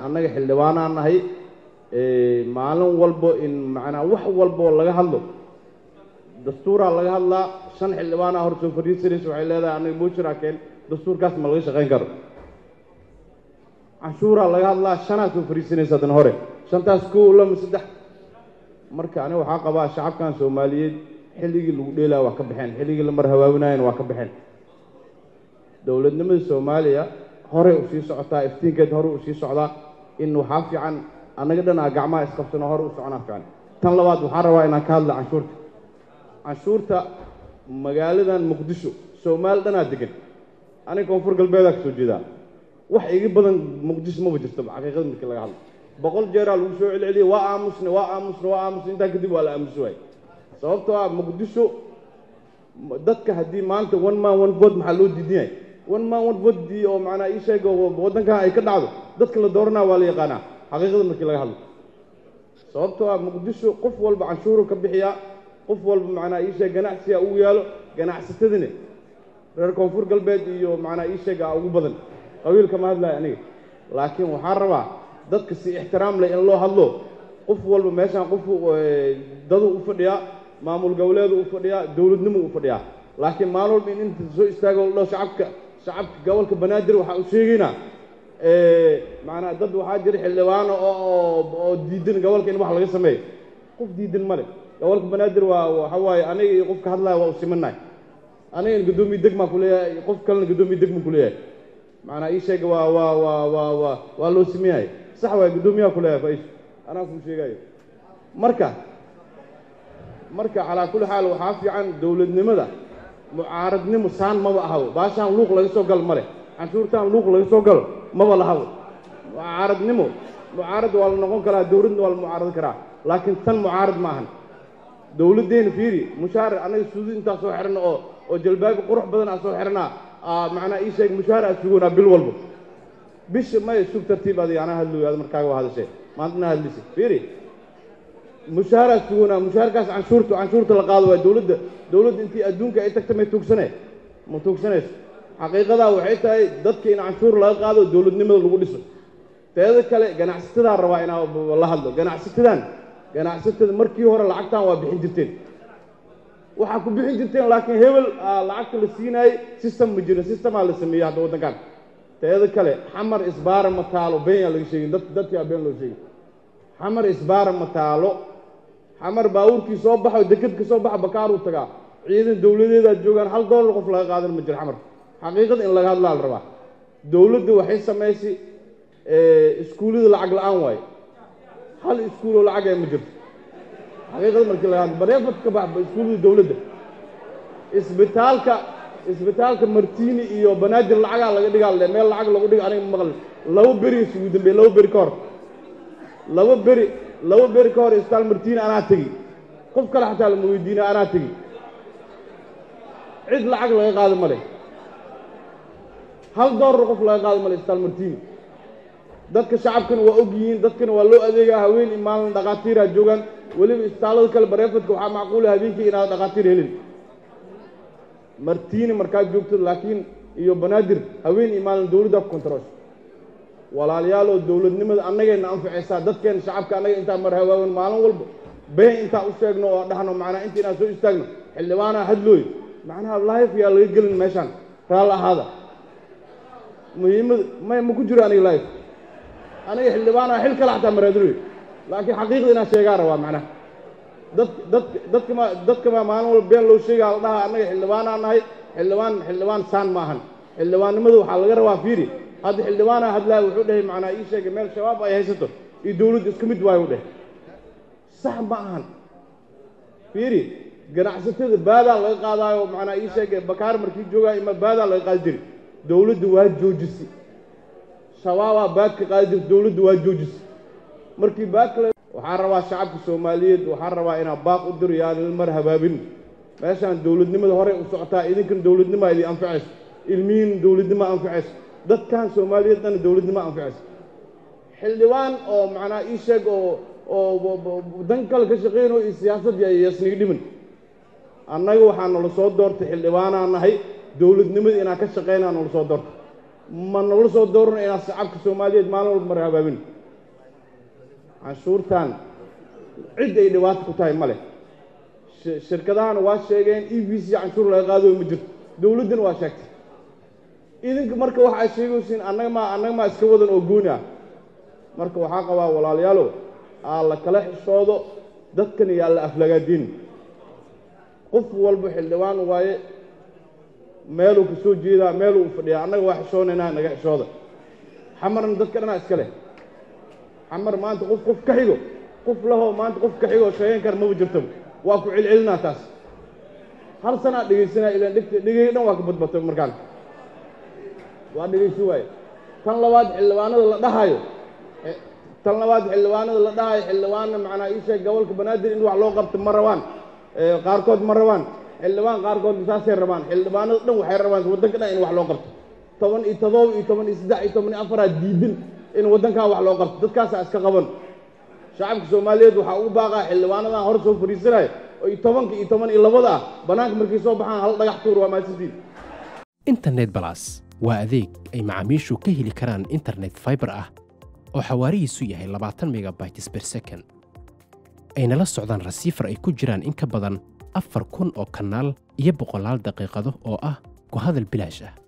annaga xildhibaanaan nahay maalin walbo in macnaa wax walboo laga hadlo dastuuraa laga hadlaa shan xildhibaanaa hor soo fadhiisanaysa waxay leedahay annaga buujiraa keen dastuurkaas ma laga shaqayn karo canshuuraa laga hadlaa shanaa soo fadhiisanaysa haddana hore shantaas kow lama saddex marka aniga waxaa qabaa shacabkan soomaaliyeed xilligii lagu dheelaya waa ka baxeen xilligii la mar hawaawinaayana waa ka baxeen dowladnimada soomaaliya horey u sii socotaa iftiinkeed hore u sii socdaa in waxaa fiican annaga dhan aa gacmaha isqabsano hore u soconaa fiican tan labaad waxaan rabaa inaan ka hadla canshuurta canshuurta magaaladan muqdisho soomaali dhanaa degan aniga koonfur galbeedaa ka soo jeedaa wax iga badan muqdisho maba jirto xaqiiqada markii laga hadlo boqol jeeraa lagu soo celceliyey waa aamusne waa aamusne waa aamusne intaa kadib waa la aamusi waayey sababtoo ah muqdisho dadka haddii maanta one man one vote maxaa loo diidan yahay one man one vote dii oo macnaa ii sheega waddankan ay ka dhacdo dadka la dooranaa waa la yaqaanaa xaqiiqada markii laga hadlo sababtoo ah muqdisho qof walba canshuuru ka bixiyaa qof walba macnaa ii sheeg ganacsiga ugu yaalo ganacsatadina reer koonfur galbeed iyo macnaa ii sheega ugu badan qabiilka ma hadlayo aniga laakiin waxaan rabaa dadka si ixtiraam leh in loo hadlo qof walba meeshaan qof dadu u fadhiyaa maamul goboleedu u fadhiyaa dowladnimu u fadhiyaa laakiin maalin walba in inta soo istaago dho shacabka shacabka gobolka banaadir waxaa u sheegaynaa macnaa dad waxaa jira xildhibaano oo oo diidan gobolka in wax laga sameeyo qof diidan male gobolka banaadir waa waxa waaye aniga iyo qofka hadlaya waa u simannahay anigana guddoomiye degmaa ku leeyahay qof kalena guddoomiye degma ku leeyahay macnaa ii sheega waa waa waa waa waa waa loo simeyahay sax waay guddoomiyaha ku leeyahay faish anaa kuu sheegayo marka marka calaa kulli xaal waxaa fiican dowladnimada mucaaradnimo saan maba ahabo baashaan luuq laga soo gal male canshuurtaan luuq laga soo galo maba lahabo mucaaradnimo mucaarad waa la noqon karaa dowladna waa la mucaarad karaa laakiin tan mucaarad ma ahan dowladdeena fiiri mushaar annaga suudi intaa soo xidhana oo oo jalbaabi qurux badan aa soo xidhanaa macnaa ii sheeg mushaar aa sugoonaa bil walba bisha maya sug tartiib adiga anaa hadlooy ad markaaga waa hadashee maantana hadlise fiiri mushahaaraa sugoonaa mushaharkaas canshuurta canshuurta la qaado waa dowladda dowladda intii adduunka ay tagta may tuugsane ma tuugsanayso xaqiiqadaa waxay tahay dadka in canshuur laga qaado dowladnimada lagu dhiso teeda kale ganacsatada rabaa inaa la hadlo ganacsatadan ganacsatada markii hore lacagtan waa bixin jirteen waxaa ku bixin jirteen laakiin hebel lacagta la siinaayey system ma jiro systemaa la sameeyey hadda waddankan teeda kale xamar isbaara ma taalo beenyaa laga sheegin dad dadkii aa been loo sheegay xamar isbaara ma taalo xamar baabuurkii soo baxo deked ka soo baxa bakaaruu tagaa ciidan dowladeedaad joogaan hal doolar qof laga qaadan ma jiro xamar xaqiiqada in laga hadlaa la rabaa dowladda waxay samaysay iskuullada lacag la-aan waaye hal iskuuloo lacag ee ma jirto xaqiiqada markii laga hadlo bareefad ka bax iskuullada dowladda isbitaalka isbitaalka martiini iyo banaadir lacagaa laga dhigaa le meel lacag lagu dhigo aniga maqli laba beri isugu dambeeye laba beri ka hor laba beri laba beri ka hor isbitaal martiini anaa tegi qof kale xataa lama weydiina anaa tegi cid lacag laga qaado ma leh hal doolar qof laga qaado ma leh isbitaal martiini dadka shacabkana waa og yihiin dadkana waa loo adeegaa haween iyo maalin dhakhaatiiraa joogaan weliba isbitaallada kale bareefadka waxaa macquula habeenkii inaad dhakhaatiir helin martiini markaad joogto laakiin iyo banaadir haween iyo maalin dowladdaa ku kontaroosha walaaliyaaloo dowladnimada annagayna anfacaysaa dadkeena shacabka annaga intaa mar hawaawan maalin walba been intaa u sheegno oo dhahno macnaa inta inaan soo istaagno xildhibaanaa hadlooy macnaha life yaa laga gelin meeshaan raal ahaada muhiimada may ma ku jiro aniga life aniga xildhibaanaa xil kale xataa maraadinoy laakiin xaqiiqda inaan sheegaa rabaa macnaha dad dad dadka ma dadka ma maalin walba been loo sheegaa la dhaha annaga xildhibaanaa nahay xildhibaan xildhibaan saan ma ahan xildhibaannimada waxaa laga rabaa fiiri hadda xildhibaanaa hadlaa wuxuu dhahay macnaa ii sheegay meel shabaab ay haysato iyo dowladda isku mid waayo u dheh sax ma ahan fiiri ganacsatada baadaa laga qaadaayo macnaa ii sheegay bakaar markii joogaa ima baadaa laga qaadi jiri dowladda waa joojisay shabaabaa baadka qaadi jirta dowladda waa joojisay markii baadka waxaan rabaa shacabka soomaaliyeed waxaan rabaa inaa baaq u diro yaanan mar habaabin meeshaan dowladnimada horey u socotaa idinkan dowladnimaa idin anfacayso ilmihiin dowladnimo anfacayso dadkan soomaaliyeed dhan dowladnimo anfacayso xildhibaan oo macnaa ii sheeg oo oo dan kale ka shaqeynayo iyo siyaasad yasniga dhiman annaga waxaa nala soo doortay xildhibaanaa nahay dowladnimada inaan ka shaqeynaa nala soo doortay ma nala soo doorno inaan shacabka soomaaliyeed maalin walba mar habaabin canshuurtan cid ay dhibaato ku tahay ma leh shirkadahana waa sheegeen e b c canshuur laga qaado ma jirto dowladdana waa sheegtay idinka marka waxa ay sheegaysiin annaga maa annaga maa iska wadan oo gooni ah marka waxaa qabaa walaalayaalow aa la kala xishoodo dadkan iyo alla aflagaadiin qof walba xildhibaan waaye meeluu ka soo jeedaa meeluu u fadhiyaa annaga waa xishoonaynaa naga xishooda xamarna dadka dhanaa iska leh xamar maanta qof qof ka xigo qof lahoo maanta qof ka xigoo sheegan kara maba jirtaba waa ku celcelinaa taas hal sanaa dhegaysanaa ilaan dhegta dhegay dhan waa ka badbatay markaan waa dhegaysi waaye tan labaad xildhibaanada la dhahayo tan labaad xildhibaanada la dhahayo xildhibaanna macnaa ii sheeg gobolka banaadir in wax loo qabto ma rabaan qaarkood ma rabaan xildhibaan qaarkood saasay rabaan xildhibaanada dhan waxay rabaan waddanka dhan in wax loo qabto toban iyo todoba iyo toban iyo saddex iyo toban iyo afaraad diidin in waddankan wax loo qabto dadkaasaa iska qaban shacabka soomaaliyeed waxaa ugu baaqaa xildhibaanadan hor soo fadhiisanaya oo iyo tobanka iyo toban iyo labada ah bannaanka markay soo baxaan hal dhagax tuur waa mahadsantiin internet balas waa adeeg ay macaamiishu ka heli karaan internet fiber ah oo xawaarihiisu yahay labaatan megabytes per second ayna la socdaan rasiifar ay ku jiraan in ka badan afar kun oo kanaal iyo boqolaal daqiiqado oo ah ku hadal bilaash ah